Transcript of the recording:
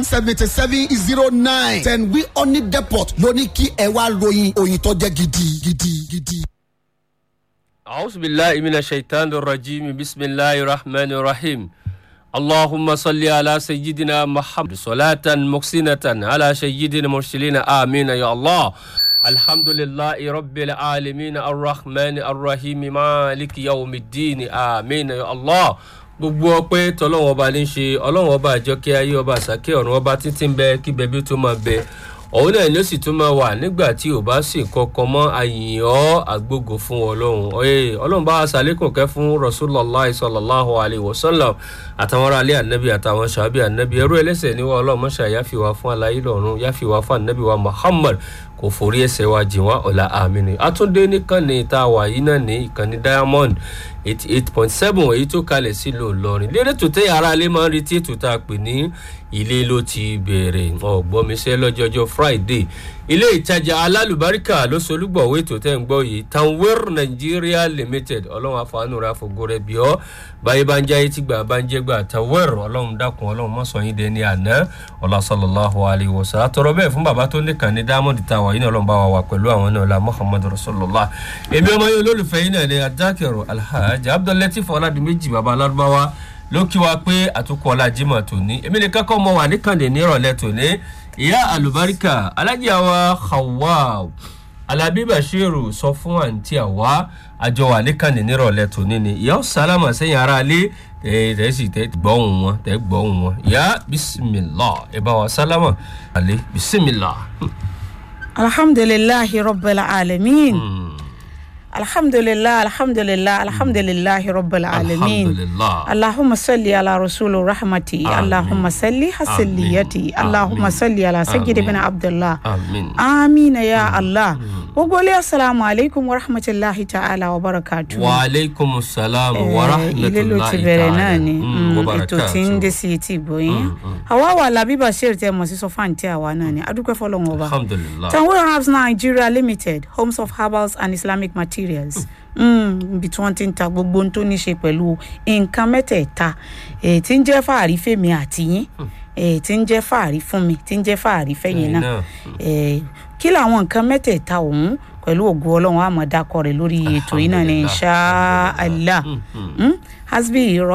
seventy seven zero nine ten wi oni depot ló ní kí ẹ wá ròyìn òyìn tó jẹ́ gidi gidi gidi. أعوذ بالله من الشيطان الرجيم بسم الله الرحمن الرحيم اللهم صل على سيدنا محمد صلاة محسنة على سيدنا المرسلين آمين يا الله الحمد لله رب العالمين الرحمن الرحيم مالك يوم الدين آمين يا الله gbogbo ọpẹ tọlọwọn ọba ní í ṣe ọlọrun ọba àjọkẹ ayé ọba àsàkè ọrùn ọba títí ń bẹ kí bẹbí tó máa bẹ òun náà ni ó sì tún máa wà nígbà tí ò bá sì kankan mọ àyìnbó àgbógo fún ọlọrun ọyẹ ọlọrun bá aṣàlékùn kẹ fún rasulallah sallallahu alayhi wa sallam àtàwọn ará alẹ́ ànábì àtàwọn sàbí ànábì ẹrú ẹlẹ́sẹ̀ níwọ̀ ọlọ́run mọ́ṣá yáfìwá fún alayé lọ́run yáfìwá fún ànábì wa muhammad kò forí ẹsẹ̀ wa jìn wá ọ̀la àmìnì àtúndé nìkànnì tá a wà yìí náà ní ìkànnì diamond eighty eight point seven èyí tó kalẹ̀ sílùú ìlọrin lédè tó tẹ́ ara alẹ́ máa ń retí ètò tá a pè ní ilé ló ti bẹ̀rẹ̀ ọ̀gbọ́nmisẹ́ lọ́jọ́jọ́ friday ilé ìtajà alálùbáríkà ló solúgbọ̀wé ètò tẹ́ ń gbọ́ yìí tanwer nigeria limited ọlọ́run àfọwọ́nù rẹ̀ àfọ̀gọ́ rẹ̀ bíọ́ báyìí bá ń jáyé tí gbà bá ń jẹ́ gbà tanwer ọlọ́run dákun ọlọ́run mọ́sàn yín dẹni àná ọlọ́sọlọ́láhu alayhi wa sallam àtọ̀rọ̀ bẹ́ẹ̀ fún bàbá tó nìkan ní diamond tower yìí náà ọlọ́run bá wa wà pẹ̀lú àwọn náà la muhammadu rasulillah èmi ọmọ yìí olólùfẹ́ yìí náà ni adákẹ́rọ alhaji abdullatif ọ̀làdìmẹ́jì bàbá alárúbáwá ló kí wa pé àtúkọ̀ ọ̀làjìmọ̀ tòní èmi ní kẹ́kọ̀ọ́ mọ wà níkànnì nírọ̀lẹ́ tòní ìyá àlùbáríkà alájà wa hawa alábí bashiru sọ fún àǹtí àwa àjọ wà níkànnì nírọ̀lẹ́ tòní ni ìyá ọ̀sálámà sẹ́yìn ara lé ẹ̀ sì tẹ́ gbọ́hùn wọn tẹ́ gbọ́hùn wọn ìyá bisimilá ẹ̀ bá wa sálámà alẹ́ bisimilá. alhamdulilahi rabbil alamin alhamdulilah alhamdulilah alhamdulilahi rabbil alamin alhamdulilah. allahumma salli ala rasulu rahmati Amin. allahumma salli hasiliyati Amin. allahumma Amin. salli ala sayyidi bin Amin. abdullah amin. amina ya allah gbogbo ilé asalaamu aleykum wa rahmatulahi ta'ala wa barakatu. wa aleykum salaam wa ilé ló ti rahmatulahi bẹ̀rẹ̀ náà ta'ala ni Mm, mm, wa ètò tí ń dé barakatuh. sí etí ìgbóyin àwa wà lábí bashir tẹ mọ̀ sí sọfáǹtì àwa náà ni adúpẹ́ fọlọ́wọn ọba. alhamdulilah. Tanwe Herbs Nigeria Limited, Homes of Herbals and Islamic Materials. ibi tí wọ́n ti ń ta gbogbo ohun tó ní ṣe pẹ̀lú nǹkan mẹ́tẹ̀ẹ̀ta èyí tí ń jẹ́ fàárí fèmí àti yín èyí tí ń jẹ́ fàárí fún mi tí ń jẹ́ fàárí fẹ́yìn Ẹ̀yin náà náà. Eh, kí làwọn nǹkan mẹ́tẹ̀ẹ̀ta ọ̀hún pẹ̀lú ògo ọlọ́run àmọ̀dákọ rẹ̀ lórí ètò yìí náà ní Alhamdulillah. insha allah Mm, mm. Mm, hasbi